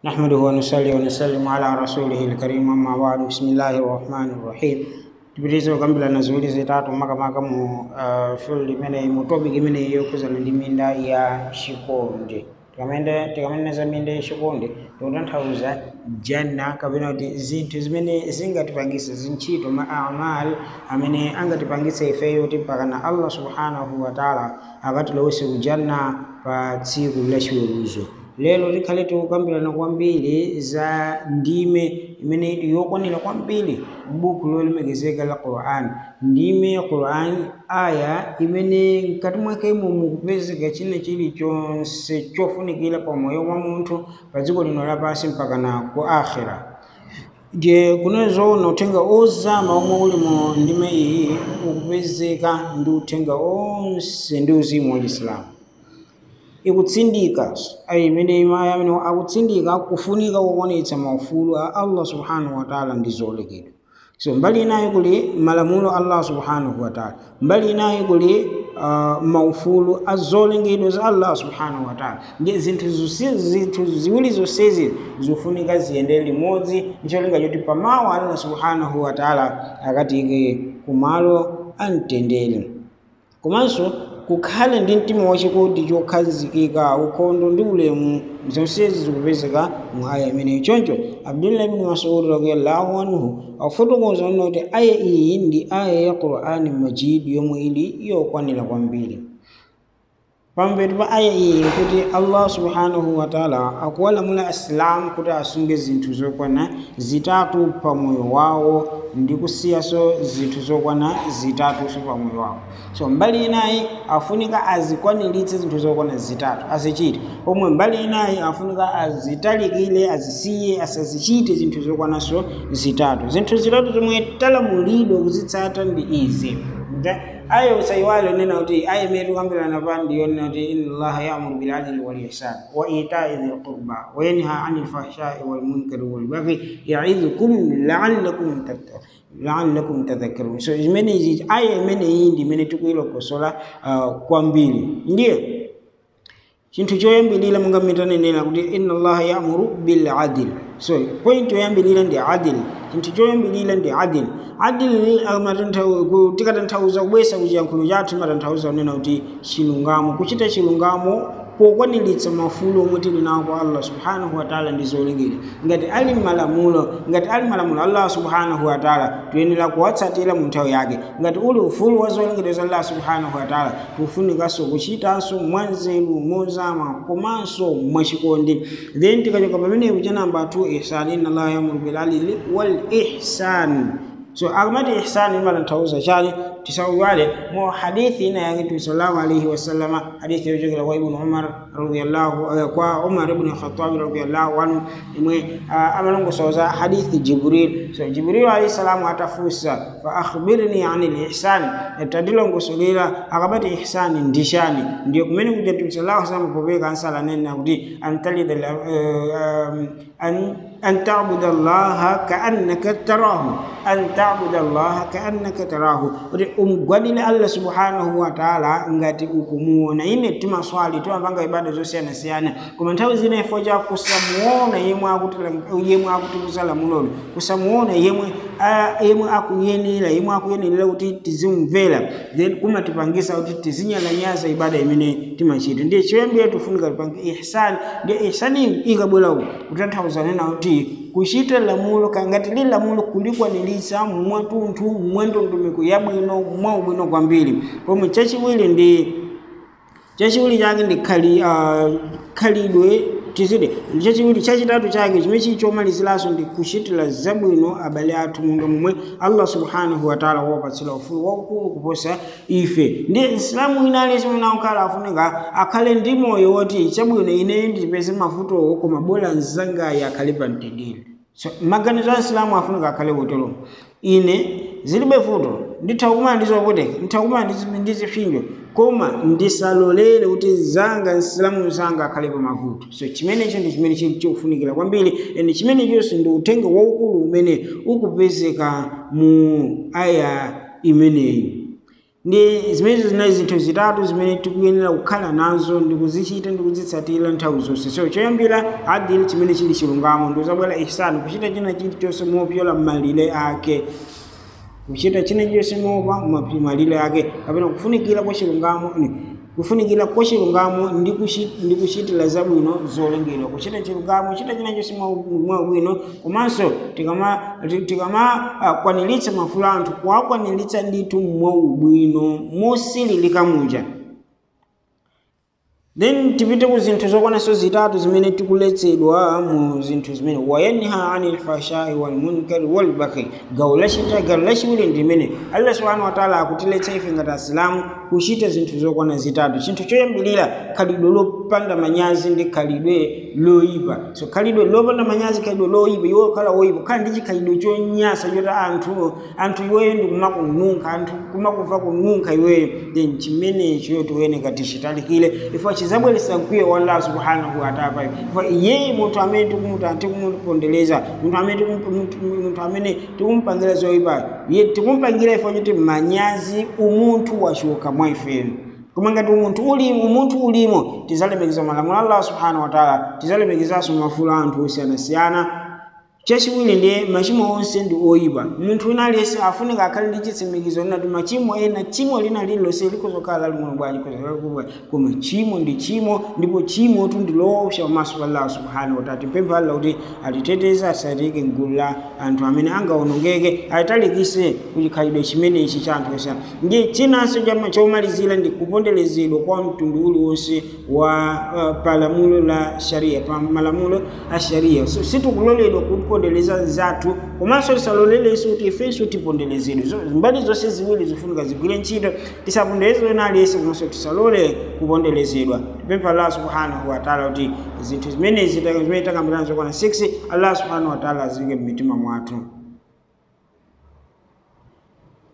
نحمده ونصلي ونسلم على رسوله الكريم أما بعد بسم الله الرحمن الرحيم tibirizo kambila na ziwili zitatu maka maka mu uh, field imene mu topic imene yokuzana ndi minda ya shikonde tikamende tikamene minde shikonde tikutanthauza janna kapena kuti zinthu zimene zingatipangise zintchito ma amal amene angatipangise ifeyo tipakana allah subhanahu wa taala akatilowese kujanna pa tsiku la chiweruzo lero tikhale tikukambirana kwambiri za ndime imene ili yokwanira kwambiri m'buku lolemekezeka la quran ndime ya quran aya imene mkati mwakemo mukupezeka china chilichonse chofunikira pa moyo wa munthu pa dziko lino lapansi mpakana ku akhira je kunezoona uthenga ozama omwe uli mu ndime iyi ukupezeka ndi uthenga onse ndi uzimu wa chisilamu ikutsindika imene imaya amene akutsindika kufunika kuonetsa maufulu a allah subhanahu wa taala ndi zolekedwa so mbali inayi kuli malamulo allah subhanahu wa taala mbali inayi kuli uh, maufulu a zolengedwa za allah subhanahu wa taala ndi zinthu zinthu ziwiri zonsezi zikufunika ziyendere limodzi ndicholinga choti pamawa allah subhanahu wa taala akatike kumalo amtendere komanso kukhale ndi mtima wachikondi chokhazikika ukhondo ndi ulemu zonsezi zikupezeka mu aya imeneyi choncho abdullah ibn masud radiallahu anhu akufotokoza nena kuti aya iyi ndi aya ya qur'ani majid yomwe ili yokwanira kwambiri pambuyo pa aya iyi kuti allah subhanahu wa taala akuwalamula asilamu kuti asunge zinthu zokwana zitatu pa moyo wawo ndi kusiyaso zinthu zokwana zitatuso pa moyo wawo so mbali inayi afunika azikwaniritse zinthu zokwana zitatu azichite pomwe mbali inayi afunika azitalikire azisiye asazichite zinthu zokwanaso zitatu zinthu zitatu zomwe talamulidwa kuzitsata ndi izi aya usaiwale nena kuti aya imene tikukambirana pa ndiyo nena kuti inna allaha yamuru bil adli wal ihsan wa itai dhil qurba wa yanha anil fahshai wal munkari wal baghi yaidhukum la'allakum la'allakum tadhakkarun so imene izi aya imene iyi ndi imene tikuyilokosola uh, kwambiri ndiye chinthu choyambilira monga mitanenera kuti inna allaha yamuru bil adl so point yoyambilira ndi adil chinthu choyambilira ndi adil adil tikatanthauza kubwesa kuchiyankhulo chathu matanthauza kunena kuti chilungamo kuchita chilungamo pokwaniritsa mafulo omwe tili nawo kwa allah subhanahu wataala ndi zolengedwa ngati ali malamulo ngati ali malamulo allah subhanahu wataala tiyenera kuwatsatira mu nthawi yake ngati uli ufulu wa zolengedwa za allah subhanahu wataala tifunikanso kuchitanso mwanzeru mozama komanso mwachikondi then tikachoka pamenepo cha namba 2 ihsan inna allaha yamuru bil adli wal ihsan so akamati ihsani imatanthauza chani tisauwale mo hadithi ina yake tu sallallahu alaihi wasallama hadithi yochokera kwa ibnu umar radiyallahu kwa umar ibn khattab radiyallahu anhu imwe amalongosoza hadithi jibril so jibril alayhi salamu atafusa fa akhbirni anil ihsan tadilongosolera akamati ihsani ndishani ndiyo kumene kuja tu sallallahu alaihi wasallam popeka ansala nena kuti antalida an أن تعبد الله كأنك تراه أن تعبد الله كأنك تراه umgwadile allah subhanahu wa taala ngati ukumuona ine timaswali timapanga ibada zosiyanasiyana koma nthawi zina ifo cha kusamuona yemwe yemwe akutiuza lamulolo kusamuona yemwe yemwe akuyenera yemwe akuyenera kuti tizimvera then kumatipangisa kuti tizinyalanyaza ibada imene timachita ndiye choyambira tifunika tipange ihsani ndiye ihsani ikabwera kutanthauza nena kuti kuchita lamulo kangati li lamulo kulikwaniritsa mwatunthu mwandondomeko yabwino mwaubwino kwambiri pomwe chachiwiri ndi chachiwiri chake ndi khali uh, khalidwe tizide chachiwiri chachitatu chake chimene chili chomaliziranso ndi kuchitira zabwino abale athu monga momwe allah subhanahu wataala wapatsira ufulu waukulu kuposa ife ndi isilamu ina aliyense mwina akhala afunika akhale ndi moyo woti chabwino ine ndipeze mavutowo koma bola mzangayi akhale pa mtendere so maganizo a isilamu afunika akhale wotero ine zilibe vuto nditha kumana ndizopoteka nditha kumana ndizipsinjo koma ndisalolere kuti zanga nsilamu zanga akhale pa mavuto so chimenecho ndi chimene chili chofunikira kwambiri ende chimenechonso ndi uthenga waukulu umene ukupezeka mu aya imeneyi ndi zimenezo zinali zinthu zitatu zimene tikuyenera kukhala nazo ndikuzichita ndikuzitsatira nthawi zonse so choyambira adili chimene chili chilungamo ndikuzabwera ihsani kuchita china chilichonse mopyola malire ake kuchita china chilichonse mopa malire ake kapena kufunikira kwa chilungamo kufunikira kwa chilungamo ndi kuchitira zabwino zolengedwa kuchita chilungamo kuchita china chonse mwabwino komanso tikamakwaniritsa mafulo anthu kuwakwaniritsa ndithu mwaubwino mosililika muja then tipite ku zinthu zokwananso zitatu zimene tikuletsedwa mu zinthu zimene wayanha anil fashai walmunkari walbaghi gawo lachita gawo lachiwiri ndi limene allah subhanahu wataala akutiletsa ife ngati asilamu kuchita zinthu zokwana zitatu chinthu choyambirira khalidwe lopanda manyazi ndi khalidwe loyipa so khalidwe lopanda manyazi khalidwe loyipa iwe khala woyipa khala ndi chikhalidwe chonyasa choti anthu anthu iweyo ndi kumakununkha anthu kumakumva kununkha iweyo then chimenecho tiyenera tichitalikire ifo chizabweretsa mkwiyo wa allah subhanahu wataala ifo iyeyi munthu amene tikumupondereza munthu amene munthu amene tikumupangira zoyipa tikumupangira ifo choti manyazi umunthu wachoka mwa ifeyo koma ngati umunthu ulimo umunthu ulimo tizalemekeza malamulo allah subhanahu wataala tizalemekezanso mafulo a anthu osiyanasiyana chachiwiri ndiye machimo onse ndi oyipa munthu wina aliyense afunika akhale ndi chitsimikizo linati machimo ena chimo lina lililonse likozokhala laling'ono bwanji kozokhala koma chimo ndi chimo ndipo chimotu ndi loopsa pamaso pa allah subhanahu wataala tipempha allah kuti atiteteze asatike mgulu la anthu amene angawonongeke atitalikise kuchikhalidwe chimenechi cha anthu osiyana ndi chinanso chomalizira ndi kuponderezedwa kwa mtundu uliwonse wa uh, palamulo la sharia pa malamulo a sharia so sitikuloledwa kupondereza zathu komanso tisalolelenso kuti ifenso tiponderezedwe so, mbali zonse ziwiri zifunika zigwire ntchito tisapondereze wina aliyense komanso tisalole kuponderezedwa tipempha allah subhanahu wataala kuti zinthu zimenezi zimene takambirana zokwana 6 allah subhanahu wataala azike mmitima mwathu